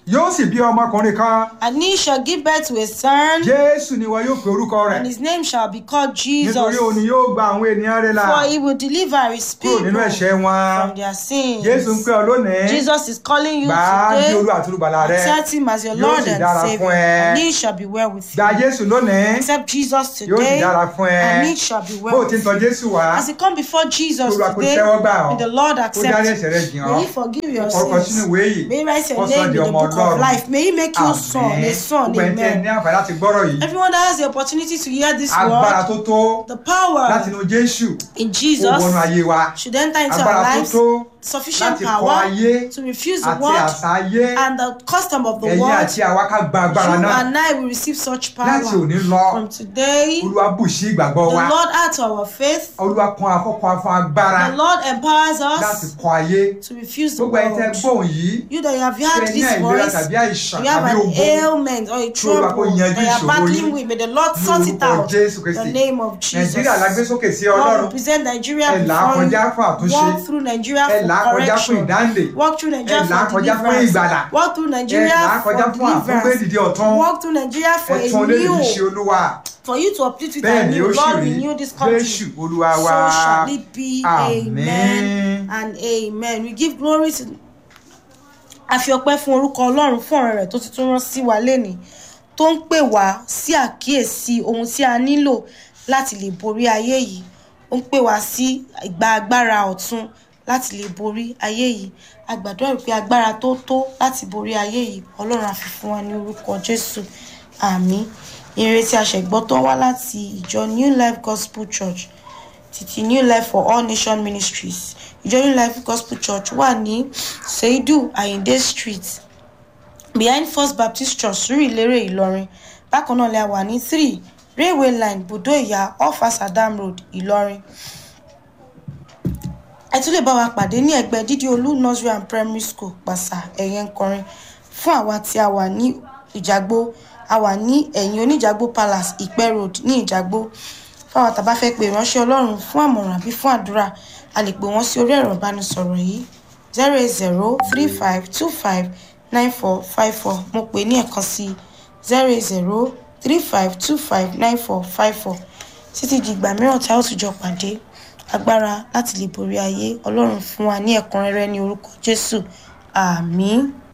yóò sì bí ọmọkùnrin kan And he shall give birth to a son, jésù ni wọn yóò pe orúkọ rẹ̀ and his name shall be called Jesus. nítorí òun ni yóò gba àwọn ènìyàn rẹ̀ là For he will deliver his kúrò nínú people ẹ̀ṣẹ̀ wọn from their sins. jésù ń pè ọ lónìí Jesus is calling you gbà á ní today. olú àti olùbàlà rẹ Accept him as your Yóò Lord sì and dára Savior, fún ẹ. and he shall be well with gba you. jésù lónìí Accept Jesus yóò sì today, dára fún ẹ and it shall be bó o well ti ń with tọ you. jésù wá As you come before Jesus Olúwa kó today, tẹ́wọ́ gbà ọ́. may the Lord ó dárí accept ẹ̀ṣẹ̀ rẹ jìn you. ọ́ May he forgive your orúkọ sínú sins. ìwé yìí May he write Ó your sọ name in di the ọmọ book of Ọlọ́run. life. May he make you son, a son, gbogbo ẹni tí ẹ ní amen. àǹfààní láti gbọ́rọ̀ yìí Everyone that has the opportunity to hear this agbára word, tó tó the láti power inú jésù in ó wọnú Jesus ayé wa should enter into agbára our tó lives. tó Sufficient láti kọ power ayé to refuse the àti word àṣà ayé and the custom of the ẹ̀yin world. àti àwa ká gba agbára You náà and I will receive such láti power. òní lọ From today, the olúwa bù sí ìgbàgbọ́ wa Lord add to our faith. olúwa kan afọ́kan afọ́ agbára The Lord empowers láti us kọ ayé to refuse the gbogbo ẹni tẹ́ world. gbóhùn yìí You that have ṣe heard ní this àìlera voice, tàbí àìsàn you have tàbí an ogun ailment or a Olúwa kó trouble yanjú that you are ìṣòro battling yín with. May the Lord ní sort it orúkọ out. jésù In kristi the name of Jesus. nàìjíríà la gbé sókè sí Lord, ọlọ́run we present Nigeria ẹ là á before kọjá fún you. àtúnṣe Walk through Nigeria ẹ là á for kọjá fún correction. ìdáǹdè Walk through Nigeria ẹ là á for kọjá fún deliverance. ìgbàlà Walk through ẹ là á Nigeria kọjá for fún àtúngbé deliverance. dìde ọ̀tún Walk through Nigeria for ẹ a tún lédè ṣe new, olúwa for you to uplift with bẹ́ẹ̀ a ni ó new. sì Lord, rí renew this jésù country. olúwa So wa shall it be. Amen Amen. and amen. We give glory to a fi ọpẹ́ fún orúkọ ọlọ́run fún ọ̀rọ̀ rẹ̀ tó ti tún rán sí wa lénìí tó ń pè wá sí àkíyèsí ohun tí a nílò láti lè borí ayé yìí ó ń pè wá sí ìgbà agbára ọ̀tun láti lè borí ayé yìí a gbàdúrà wípé agbára tó tó láti borí ayé yìí ọlọ́run á fi fún wa ní orúkọ jésù àmín ìrètí àṣẹgbọ́ tó wá láti ìjọ new life gospel church títí new life for all nation ministries ìjọ new life gospel church wà ní seidu ayinde street behind first baptist church surulere ìlọrin bákan náà la wà ní three railway line budo ìyá off asadam road ìlọrin ẹ tún lè bá wa pàdé ní ẹgbẹ́ dídí olú nursery and primary school pàṣà ẹ̀yẹ ńkọrin fún àwa tí a wà ní ìjàgbó a wà ní ẹ̀yìn oníjàgbó palace ìpẹ́ road ní ìjàgbó fáwọn tàbá fẹ́ pè ránṣẹ́ ọlọ́run fún àmọ̀ràn àbí fún àdúrà a lè pè wọ́n sí orí ẹ̀rọ ìbánisọ̀rọ̀ yìí zero eight zero three five two five nine four five four mo pè ní ẹ̀kan sí zero eight zero three five two five nine four five four títí di ìgbà mìíràn tí a ó tún jọ pàdé agbára láti lè borí ayé ọlọ́run fún wa ní ẹ̀kúnrẹ́rẹ́ ní orúkọ jésù àmín.